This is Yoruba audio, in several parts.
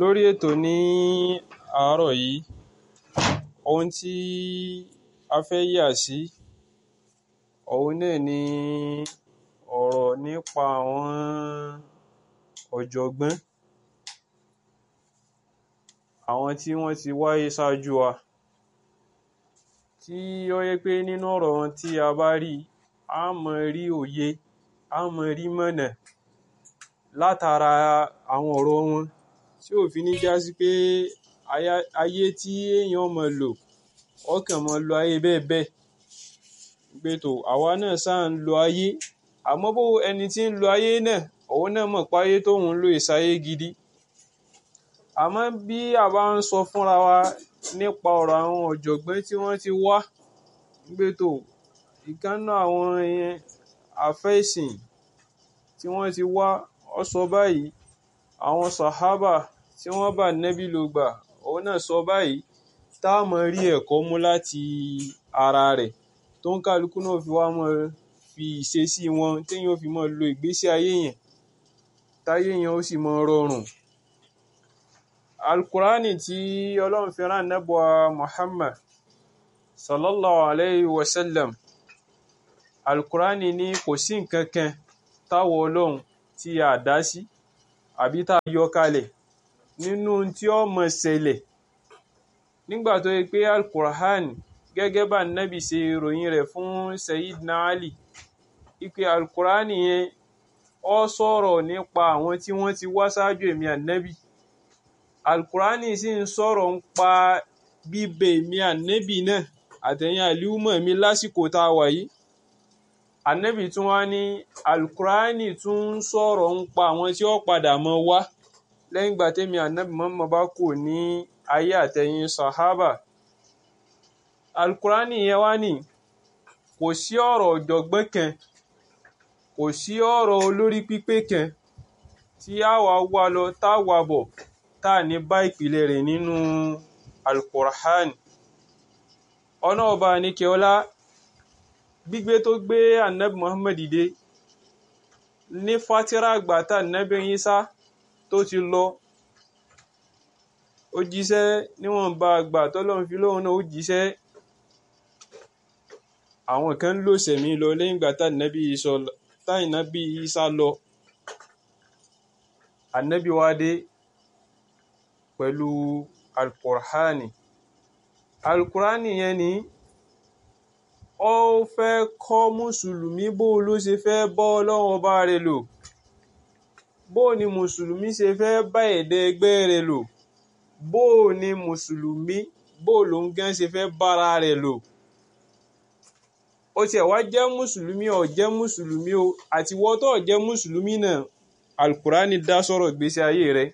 lórí ètò ní àárọ̀ yìí ohun tí a fẹ́ yà sí òun náà ni ọ̀rọ̀ nípa àwọn ọ̀jọ̀gbọ́n àwọn tí wọ́n ti wáyé ṣáájú wa tí ó yẹ pé nínú ọ̀rọ̀ wọn tí a bá rí a mọ rí òye a mọ rí mọ̀nà látara àwọn ọ̀rọ̀ wọn tí ò fi ní já sí pé ayé tí èèyàn mọ̀ lò ọkàn mọ̀ lo ayé bẹ́ẹ̀ bẹ́ẹ̀ pé tó àwa náà sáà ń lo ayé àmọ́ bó ẹni tí ń lo ayé náà òun náà mọ̀ pé ayé tóun ń lò ìsáyé gidi àmọ́ bí a bá ń sọ fúnra wa nípa ọ̀rọ̀ àwọn ọ̀jọ̀gbọ́n tí wọ́n ti wá pé tó ìkànnà àwọn àfẹ́sìn tí wọ́n ti wá ọ sọ báyìí àwọn sàhábà tí wọ́n bá nẹ́bí ló gbà òun náà sọ báyìí tá a mọ̀ rí ẹ̀kọ́ mú láti ara rẹ̀ tó ń kálukú náà fi wá mọ̀ fi ìṣesí wọn téèyàn fi mọ̀ lo ìgbésí ayé yẹn táyé yẹn ó sì mọ̀ rọrùn alukurani tí ọlọ́run fi rán nẹ́bùa muhammad sallallahu alayhi wa sallam alukurani ní kò sí nǹkan kan táwọn ọlọ́run tí a dá sí àbí tá a yọ kalẹ̀ nínú tí ó mọ̀ ṣẹlẹ̀ nígbà tó yẹ pé alukurani gẹ́gẹ́ bá nábì ṣe ròyìn rẹ̀ fún sayidina ali ipe alukurani yẹn ó sọ̀rọ̀ nípa àwọn tí wọ́n ti wá ṣáájú èmi ànábì alukurani sì ń sọ̀rọ̀ ń pa bíbẹ èmi ànábì náà àtẹ̀yìn àlíwùmọ̀ mi lásìkò tá a wà yìí ànábì tún wá ní alukurani tún ń sọ̀rọ̀ ń pa àwọn tí ó padà mọ́ wá lẹ́yìn ìgbà tẹ́mi ànábì mọ́mọ́ bá kù ní ayé àtẹ̀yìn sàhábà alukurani yẹn wá ní kò sí ọ̀rọ̀ ọ̀jọ̀gbọ́n kan kò sí ọ̀rọ̀ olórí pípé kan tí a wà wá lọ tá a wà bọ̀ tá a ní bá ìpìlẹ̀ rẹ̀ nínú alukur'an ọ̀nà ọba nìkẹ́ọ́lá gbígbé tó gbé anabi muhammad dé ní fatira àgbà tá anabi Isa tó ti lọ ó jíṣẹ́ níwọ̀nba àgbà tọ́lọ́run fi lóhun náà ó jíṣẹ́ àwọn kan lò sẹ̀mí lọ lẹ́yìn ìgbà tá anabi Isa lọ anabi wa dé pẹ̀lú alukur'ani alukur'ani yẹn ni ó fẹ́ kọ́ mùsùlùmí bó ló ṣe fẹ́ bọ́ ọlọ́run ọba rẹ̀ lò bó ni mùsùlùmí ṣe fẹ́ bá ẹ̀dẹ́ ẹgbẹ́ rẹ̀ lò bó ni mùsùlùmí bó ló ń gán ṣe fẹ́ bára rẹ̀ lò ó tiẹ̀ wá jẹ́ mùsùlùmí ó jẹ́ mùsùlùmí o àti wọ́n tó jẹ́ mùsùlùmí náà alukur'ani dá sọ̀rọ̀ ìgbésí ayé rẹ̀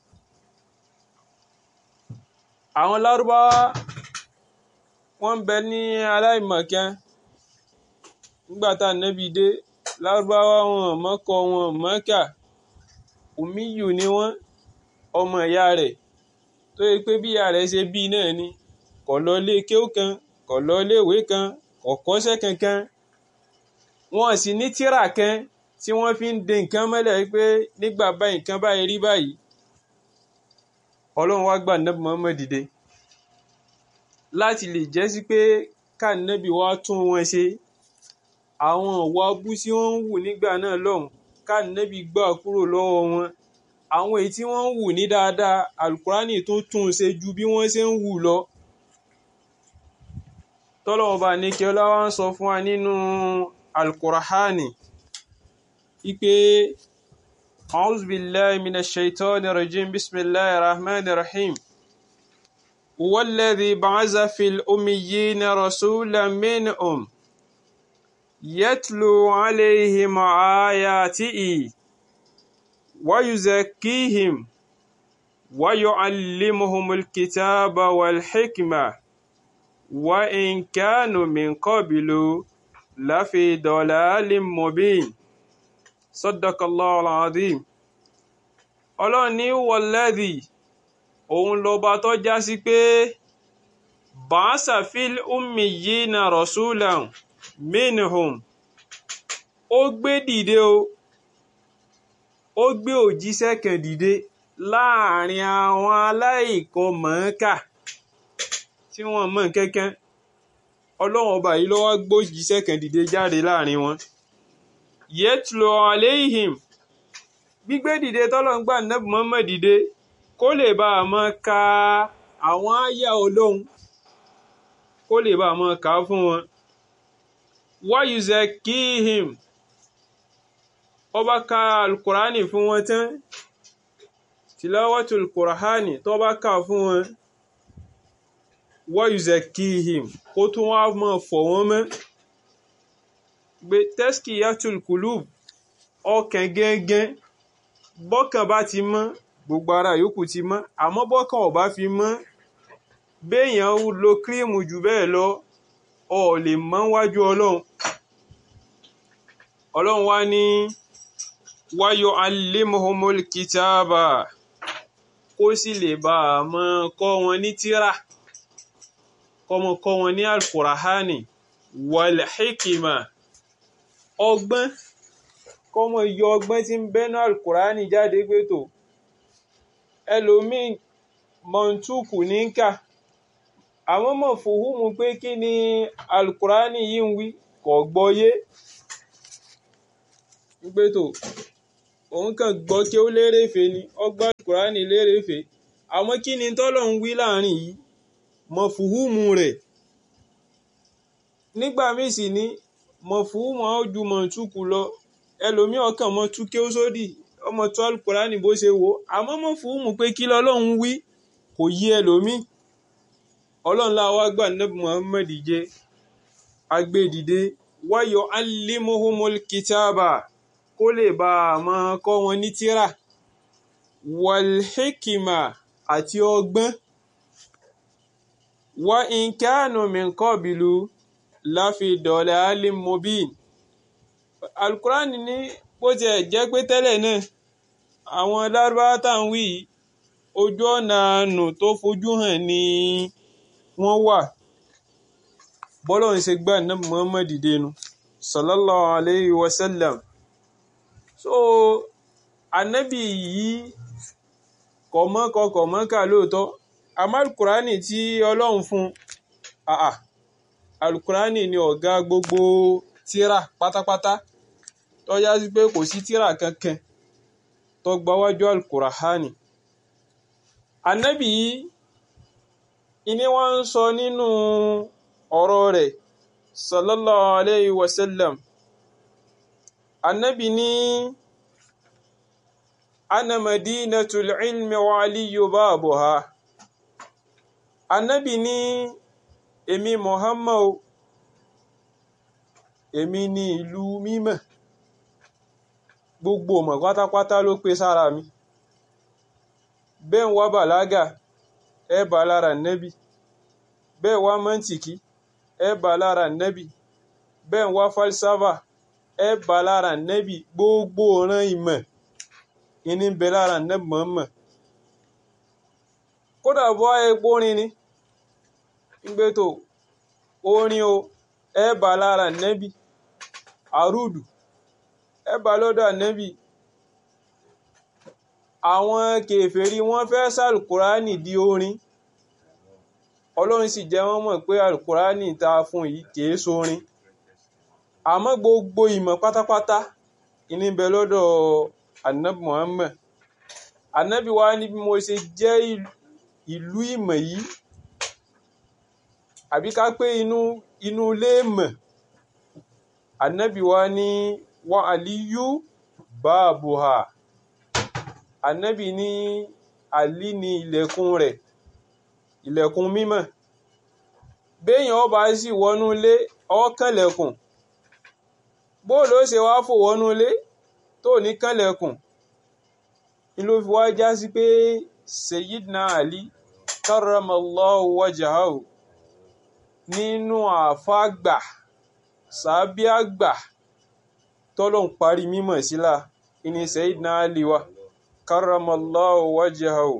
àwọn lárúbáwá wọ́n ń bẹ ní aláìmọ̀kan nígbà tá ànábì dé lárúbáwá wọn mọ́kọ wọn mọ́kà òmíyù ni wọ́n ọmọ ìyá rẹ̀ tó yẹ pé bí ìyá rẹ̀ ṣe bí náà ni kò lọ ilé kéwú kan kò lọ ilé ìwé kan kò kọ́ṣẹ́ kankan wọn sì ní tírà kan tí wọ́n fi ń de nǹkan mọ́lẹ̀ pé nígbà báyìí nǹkan báyìí rí báyìí ọlọ́run wá gbà nábì Muhammad dìde láti lè jẹ́ sí pé kánábì wá tún wọn ṣe àwọn ọ̀wọ́ abú tí wọ́n ń wù nígbà náà lọ́hùn kánábì gbà kúrò lọ́wọ́ wọn àwọn èyí tí wọ́n ń wù ní dáadáa alukurani tó tún ṣe ju bí wọ́n ṣe ń wù lọ tọ́lọ́wọ́n bá ní kí ọlá wa ń sọ fún wa nínú alukurani ipe. أعوذ بالله من الشيطان الرجيم بسم الله الرحمن الرحيم هو الذي بعث في الأميين رسولا منهم يتلو عليهم آياته ويزكيهم ويعلمهم الكتاب والحكمة وإن كانوا من قبل لفي ضلال مبين sadakallahu alazim ọlọ́run ní wọlẹ́dì òun lọ́ba tó já sí pé bàásà fil ummiyina rasulan minhum ó gbé dìde o ó gbé òjíṣẹ́ kan dìde láàrin àwọn aláìkan mọ̀ọ́kà tí wọ́n mọ̀ kankan ọlọ́run ọba yìí ló wá gbójíṣẹ́ kan dìde jáde láàrin wọn yẹtùlọ aléhìm gbígbé dìde tọ́lọ̀ ń gbà nẹ́bù mọ́mọ́ dìde kó lè bá a mọ́ ka àwọn àyà olóhun kó lè bá a mọ́ ka fún wọn wáyùzẹ kíhìm ọba ka alukurani fún wọn tán tìlọ́wọ́tò alukurani tó bá kà fún wọn wáyùzẹ kíhìm kó tún wá mọ́ fọ̀ wọ́n mọ́ gbé tẹ́sìkì yàtùl kùlùb ọkàn gẹ́gẹ́ bọ́kàn bá ti mọ́ gbogbo ara yòókù ti mọ́ àmọ́ bọ́kàn ò bá fi mọ́ béèyàn lo kírímù jù bẹ́ẹ̀ lọ ọ lè mọ́ wájú ọlọ́run ọlọ́run wá ní wáyọ alimuhumul kitaba kó sì lè bá a mọ́ kọ́ wọn ní tírà kọ́mọ kọ́ wọn ní alkurahani wal hikima ọgbọ́n kọ́mọ yọ ọgbọ́n tí ń bẹ́nu alukurani jáde pé tó ẹlòmíì mọ̀ntúkù ní ń kà àwọn mọ̀ fòhùnmù pé kí ni alukurani yìí ń wí kò gbọ́yé pé tó òun kàn gbọ́ kí ó lérèfé ni ọgbọ́n alukurani lérèfé àwọn kí ni tọ́lọ̀ ń wí láàrin yìí mọ̀ fòhùnmù rẹ̀ nígbà míì sì ní mọ̀fúnmù ojú mọ̀túkù lọ ẹlòmí ọkàn mọ́ tú kí ó sódì ọmọ tó alukurani bó ṣe wò àmọ́ mọ̀fúnmù pé kí lọ́lọ́run wí kò yí ẹlòmí ọlọ́run láwa gbà nẹ́bù Muhammad jẹ́ agbẹ́dìde wáyọ̀ alimuhumul kitaba kó lè bá a máa kọ́ wọn ní tírà walhikima àti ọgbọ́n wa in kanu min qabilu láfi dọ̀lẹ̀ alim mobin alukurani ní bó tiẹ̀ jẹ́ pé tẹ́lẹ̀ náà àwọn lárúbáwá tá à ń wí ojú ọ̀nà àánú tó fojú hàn ni wọ́n wà bọ́lọ̀ ń ṣe gbà náà Muhammad dẹnu sallallahu alayhi wa sallam so anabi yìí kọ̀mọ́kọ kọ̀mọ́kà lóòótọ́ àmọ́ alukurani tí ọlọ́run fún àà alukurani ni ọ̀gá gbogbo tíra pátápátá tó yá sí pé kò sí tíra kankan tó gbáwájú alukurahani anabi yìí ìní wọ́n ń sọ nínú ọ̀rọ̀ rẹ̀ sallallahu alayhi wa sallam anabi ní ana madinatul ilmi wa aliyu babuha anabi ní èmi Muhammad èmi ní ìlú mímọ́ gbogbo ọmọ pátápátá ló pé sára mi bẹ́ẹ̀ wá bàlágà ẹ bá lára nẹ́bì bẹ́ẹ̀ wá mọ́ntìkì ẹ bá lára nẹ́bì bẹ́ẹ̀ wá falsafa ẹ bá lára nẹ́bì gbogbo ọ̀ràn ìmọ̀ ìní bẹ lára nẹ́bì mọ́mọ́ kódà bọ́ epo rin ni gbé tó orin o ẹ bá lára nẹ́bì àrùdù ẹ bá lọ́dọ̀ nẹ́bì àwọn kèfèrí wọ́n fẹ́ sàlùkùránì di orin ọlọ́run sì jẹ́ wọ́n mọ̀ pé àlùkùránì ta fún yìí kìí sórin àmọ́ gbogbo ìmọ̀ pátápátá ìní bẹ lọ́dọ̀ anabi Muhammad anabi wa ní bí mo ṣe jẹ́ ìlú ìmọ̀ yìí àbí ká pé inú inú ilé mọ̀ anabi wa ní wa aliyu baabuha anabi ní ali ní ilẹ̀kùn rẹ̀ ilẹ̀kùn mímọ́ béèyàn ọba sì wọnú ilé ọkànlẹ̀kùn bóòlù ó ṣe wá fò wọnú ilé tó ní kànlẹ̀kùn ni ló fi wá já sí pé Sayyidina Ali karramallahu wajahahu nínú àfáàgbà sàbíàgbà tọ́lọ̀ ń parí mímọ̀ sílá ìní Sayyidina Ali wa karramallahu wajahahu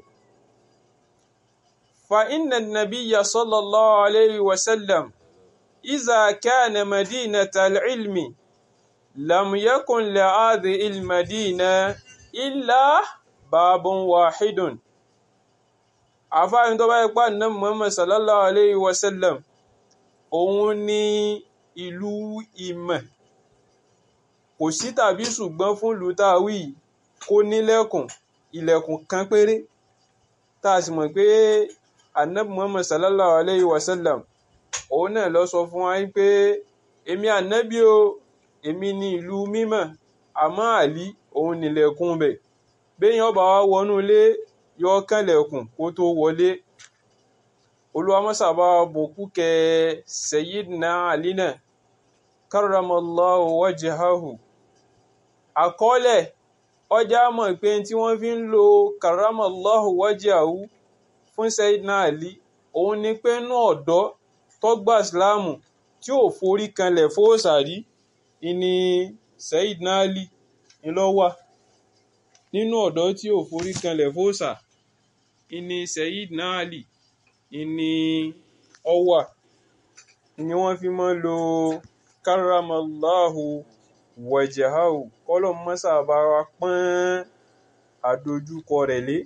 fa inna nabiyya sallallahu alayhi wa sallam إذا كان مدينة العلم لم يكن لهذه المدينة إلا babun wahidun àfáàní tó bá yẹ pa ní Muhammad sallallahu alayhi wa sallam òun ní ìlú ìmọ̀ kò sí tàbí ṣùgbọ́n fún ìlú táwí kó nílẹ̀kùn ilẹ̀kùn kan péré tá a sì mọ̀ pé anabi Muhammad sallallahu alayhi wa sallam òun náà lọ sọ fún wa pé èmi ànábì o èmi ní ìlú mímọ́ àmọ́ àlí òun nílẹ̀kùn bẹ̀ béèyàn bá wá wọnú ilé yọ kànlẹ̀kùn kó tó wọlé olùwàmọ́sàbá bòkú kẹ Sayyidina Ali náà karramallahu wajhahu àkọọ́lẹ̀ ọjà mọ̀ pé tí wọ́n fi ń lo karramallahu wajhahu fún Sayyidina Ali òun ni pé inú ọ̀dọ́ tó gba ìsìláàmù tí ò forí kanlẹ̀ fóòsàrí ìní Sayyidina Ali ńlọ́wà nínú ọ̀dọ́ tí ò forí kanlẹ̀ fóòsà ìní Sayyidina Ali ìní ọwà ni wọ́n fi mọ́ lo karramallahu wajhahu kọ́lọ̀ mọ́sà bá wa pọ́n àdójúkọ rẹ̀ lé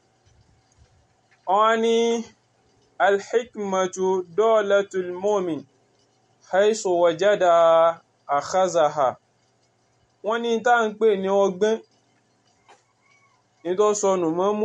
wọ́n ní alhikmatu dolatul mu'min haisu wajada akhazaha wọ́n ní tá ń pè ní ọgbọ́n ní tó sọnù mọ́